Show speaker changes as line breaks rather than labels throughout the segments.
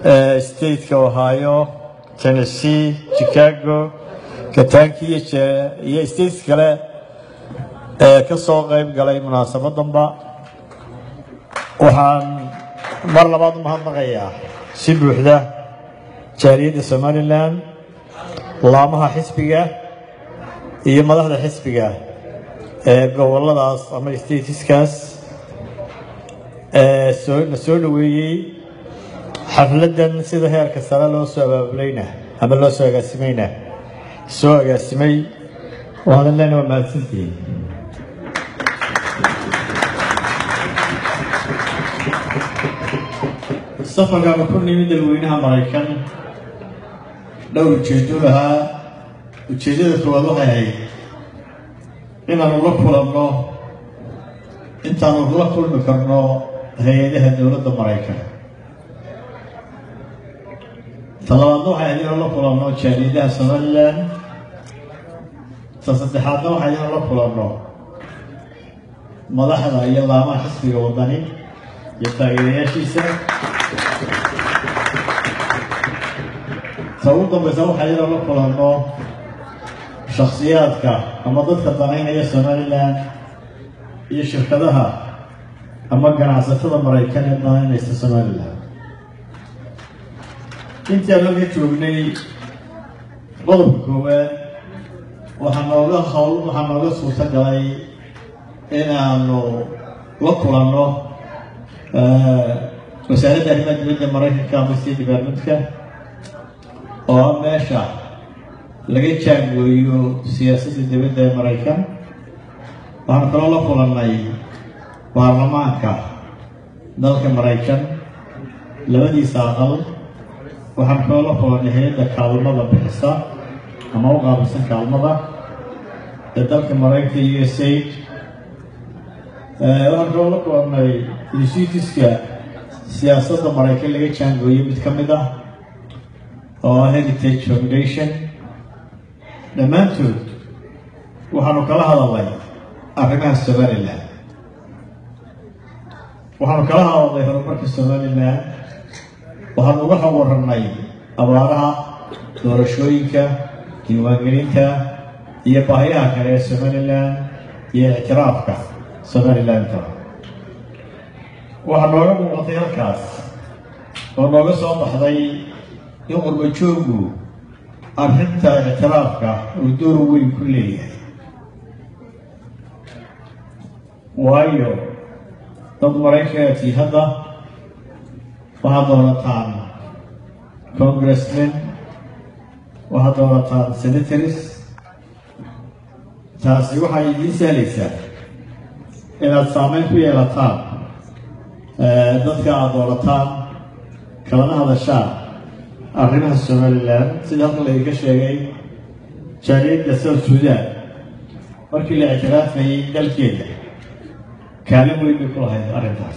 stateka ohio tennessee chicago kentucky iyo states kale ee ka soo qayb galay munaasabadanba waxaan mar labaad u mahadnaqayaa si buuxda jaaliyadda somalilan laamaha xisbiga iyo madaxda xisbiga ee goboladaas ama statiskaas ee soo na soo dhaweeyey xafladdan sida heerka sare loo soo abaabulayna ama loo soo agaasimayna soo agaasimay waadan leena waa mahadsantihiin safarkaanu ku nimid dalweynaha maraykan dhowr ujeedo lahaa ujeeddada koowaad waxay ahayd inaanu la kulanno intaanu la kulmi karno hay-adaha dowladda maraykan talabaadna waxay ahayd inaan la kulanno jaaliyadaha somalilan ta saddexaadna waxay ahayd inaan la kulanno madaxda iyo laamaha xisbiga wadani iyo taageerayaashiisa ta ugu dambaysa waxay inaan la kulanno shakhsiyaadka ama dadka danaynaya somalilan iyo shirkadaha ama ganacsatada maraykan ee danaynaysa somalilan intii aan halka joognay qodobka koowaad waxaa nooga hawl waxaa nooga suurta galay inaanu la kulanno wasaaradda arrimaha dibadda maraykanka ama state departmentka oo ah meesha laga jaangooyo siyaasadda dibadda ee maraykan waxaanu kaloo la kulannay baarlamaanka dalka maraykan labadiisa aqal waxaan kaloo la kulannay hay-adda kaalmada bixisa ama u qaabilsan kaalmada ee dalka maraykanka u s aid waxaan kaloo la kulannay institutiska siyaasadda maraykan laga jaangooyo mid ka mid ah oo ah heritage foundation dhammaantood waxaanu kala hadalnay arrimaha somalilan waxaanu kala hadalnay horumarka somalilan waxaanu uga hawarannay abaaraha doorashooyinka diiwaangelinta iyo baahiyaha kale ee somalilan iyo ictiraafka somalilanta waxaa nooga muuqatay halkaas oo nooga soo baxday in qurbajoogu arrinta ictiraafka uu door weyn ku leeyahay waayo dad maraykanati hadda waxaad doonataan congressmen waxaad doonataan senatories taasi waxay idiin sahlaysaa inaad saameyn ku yeelataan dadka aada doonataan kalana hadashaan arrimaha somalilan sida halkan laydinka sheegay jaaliyadda south sudan markii la ictiraafayay dalkeeda kaalin weyn bay ku lahayd arrintaas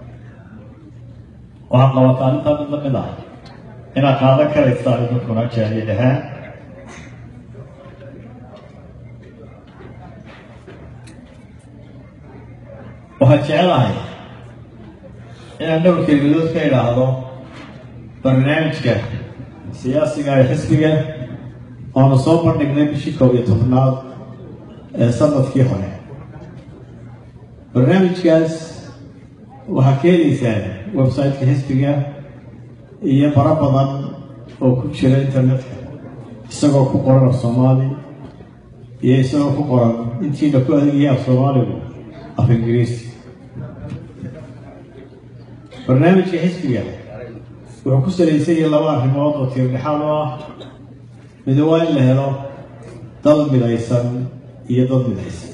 waxaad qabataa arrintaa mid la mid ah inaad qaadan karaysaan idinkuna jaaliyad ahaan waxaan jecelahay inaan dhowr kelimadood ka idhaahdo barnaamijka siyaasiga ee xisbiga oonu soo bandhignay bishii koob iyo tobnaad ee sanadkii hore barnaamijkaas waxaa ka helaysaan website-ka xisbiga iyo bara badan oo ku jira internetka isagoo ku qoran af soomaali iyo isagoo ku qoran intiina ku adeegaya af soomaaligu af ingiriisi barnaamijka xisbiga wuxuu ku salaysan yahay laba arrimood oo tiirdhexaad u ah mid waa in la helo dad midaysan iyo dad midaysan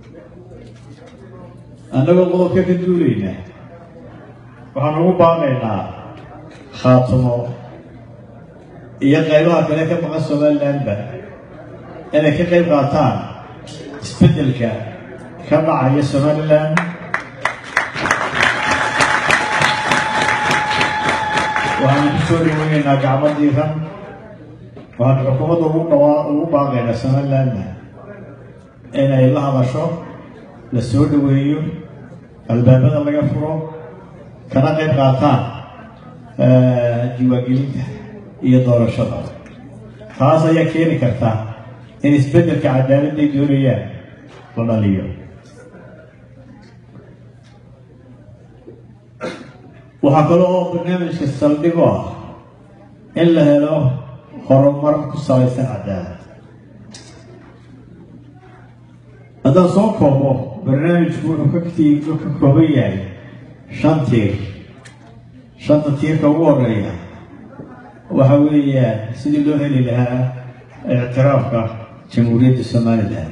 annagoo qodobka ka duulayna waxaan ugu baaqaynaa khaatumo iyo qaybaha kale ka maqan somalilandba inay ka qayb qaataan isbeddelka ka dhacaya somalilan waxaanu ku soo dhaweynaynaa gacmo diiran waxaanu xukuumadda ugu dhawaa ugu baaqaynaa somalilandna inay la hadasho la soo dhaweeyo albaabada laga furo kana qayb qaataan diiwaangelinta iyo doorashada taas ayaa keeni karta in isbeddelka cadaaladday doonayaan la dhaliyo waxaa kale oo barnaamijka saldhig u ah in la helo horumar ku salaysan cadaalad haddaan soo koobo barnaamijku wuxuu kaktii ka kooban yahay shan tiir shanta tiirka ugu horeeya waxa weeyaan sidii loo heli lahaa ictiraafka jamhuuriyadda somalilan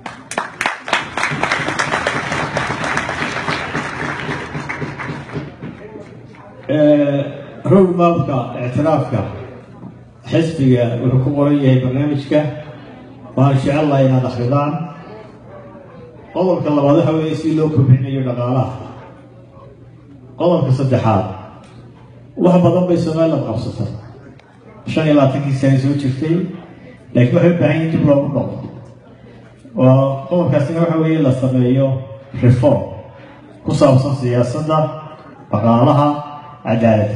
roadmapka ictiraafka xisbiga wuxuu ku qoran yahay barnaamijka waxaan jecel lahay inaad akridaan qodobka labaad waxa weeye si loo kobcinayo dhaqaalaha qodobka saddexaad wax badan bay somaliland qabsatay shan iyo labaatankii sane soo jirtay laakiin waxay u baahan yihin dib loogu noqdo oo qodobkaasina waxa weeye la sameeyo reform ku saabsan siyaasadda dhaqaalaha cadaaladda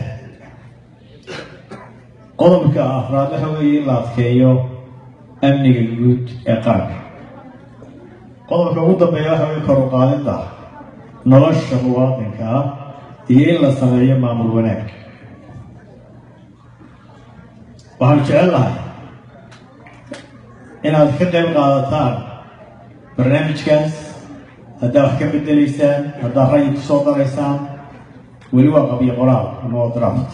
qodobka afraad waxa weeye in la adkeeyo amniga guud ee qaranka qodobka ugu dambeeya waxa weye kor u qaadidda nolosha muwaadinka ah iyo in la sameeyo maamul wanaag waxaanu jecel lahay inaad ka qayb qaadataan barnaamijkaas haddaad wax ka bedelaysaan haddaad ra'yi ku soo daraysaan weli waa qabyo qoraal ama waa draft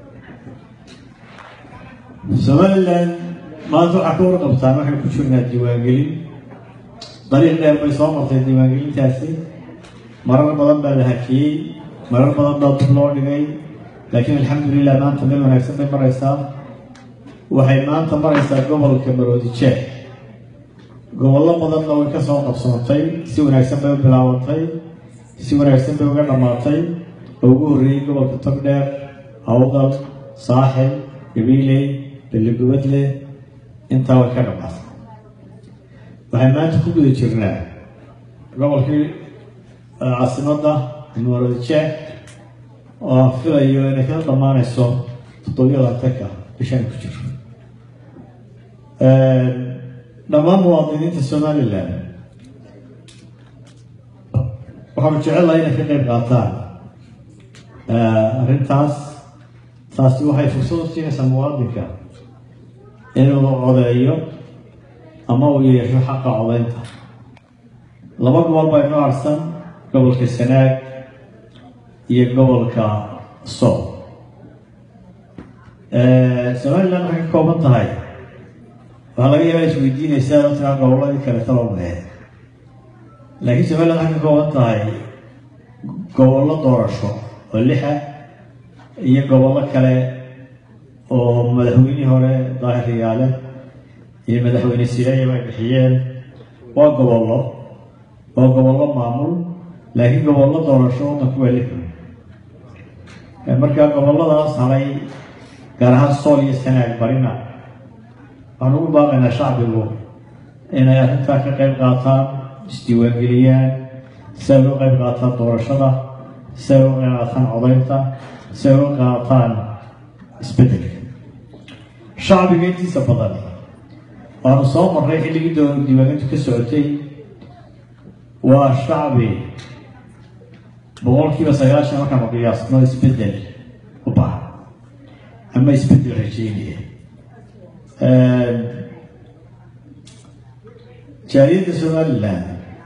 somaliland maanta waxaa ka warqabtaan waxaynu ku jirnaa diiwaangelin dariiq dheer bay soo martay diiwaangelintaasi marar badan baa la hakiyey marar badan baa dib loo dhigay laakiin alxamdulilah maanta meel wanaagsan bay maraysaa waxay maanta maraysaa gobolka maroodi jeex gobollo badanna way ka soo qabsoontay si wanaagsan bay u bilaabantay si wanaagsan bay uga dhammaatay oo ugu horreeyey gobolka togdheer hawdal saaxil gabiiley beligubadle intaa way ka dhammaatay waxay maanta ku guda jirnaa gobolkii caasimadda maroodi jeex oo aan filayo inay ka dhammaanayso toddobiyo labaatanka bishaan ku jiro dhammaan muwaadiniinta somalilan waxaanu jecellahay inay ka qayb qaataan arrintaas taasi waxay fursad u siinaysaa muwaadinka inuu codeeyo ama uu yeesho xaqa codeynta laba gobol baa inoo arsan gobolka sanaag iyo gobolka sool somaliland waxay ka kooban tahay waxaa laga yaabaa isweydiinaysaa oo tiraa gobolladii kale talomee laakiin somaliland waxay ka kooban tahay gobollo doorasho oo lixa iyo gobollo kale oo madaxweynihii hore daahir riyaale iyo madaxweyne sireeyaba ay bixiyeen waa gobollo waa gobollo maamul laakiin gobollo doorasho waddanku waa lix markaa gobolladaas haray gaar ahaan sool iyo sanaag barina waxaan ugu baaqaynaa shacbigu inay arrintaa ka qayb qaataan isdiiwaangeliyaan si ay uga qayb qaataan doorashada si ay uga qayb qaataan codaynta si ay uga qaataan isbeddelka shacbiga intiisa badan waanu soo marray xilligii dowla diiwaangelintu ka socotay waa shacbi boqolkiiba sagaashan markaanu qiyaasno isbeddel u baahan ama isbeddel rajeynaya jaaliyadda somalilan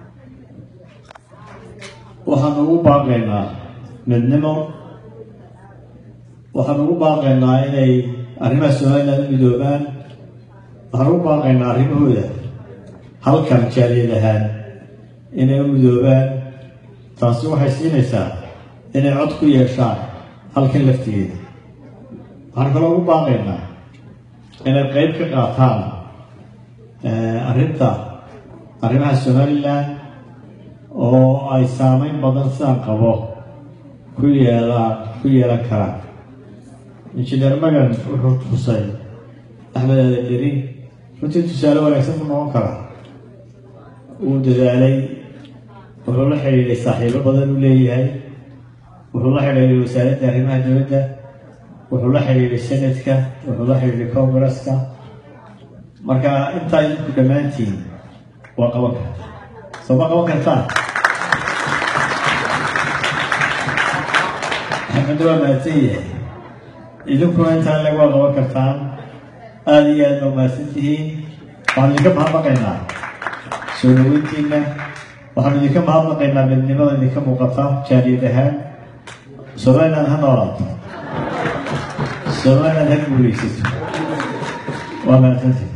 waxaanu ugu baaqaynaa midnimo waxaanu ugu baaqaynaa inay arrimaha somalilan u midoobaan waxaan ugu baaqaynaa arrimahooda halkan jaaliyad ahaan inay u midoobaan taasi waxay siinaysaa inay cod ku yeeshaan halkan laftigeeda waxaan kaloo ugu baaqaynaa inay qeyb ka qaataan arrinta arrimaha somalilan oo ay saameyn badan sidaan qabo ku yeelaan ku yeelan karaan injineer magan wuxuu tusay axmed aadaderi runtii tusaale wanaagsan ku noqon karaa wuu dadaalay wuxuu la xidhiidhay saaxiibo badan u leeyahay wuxuu la xidhiidhay wasaaradda arrimaha dowladda wuxuu la xidhiidhay senatka wuxuu la xidhiidhay congresska marka intaa idinku dhammaantiin waa qaban karta soo ma qaban kartaan maxamed waa mahadsan yahay idinkuna intaan leg waa qaban kartaan aada iyo aad baa mahadsan tihiin waxaanu idinka mahadnaqaynaa soo dhaweyntiina waxaanu idinka mahadnaqaynaa midnimada idinka muuqata jaariyad ahaan somaliland ha noolaato somaliland ha guulaysato waa mahadsantihin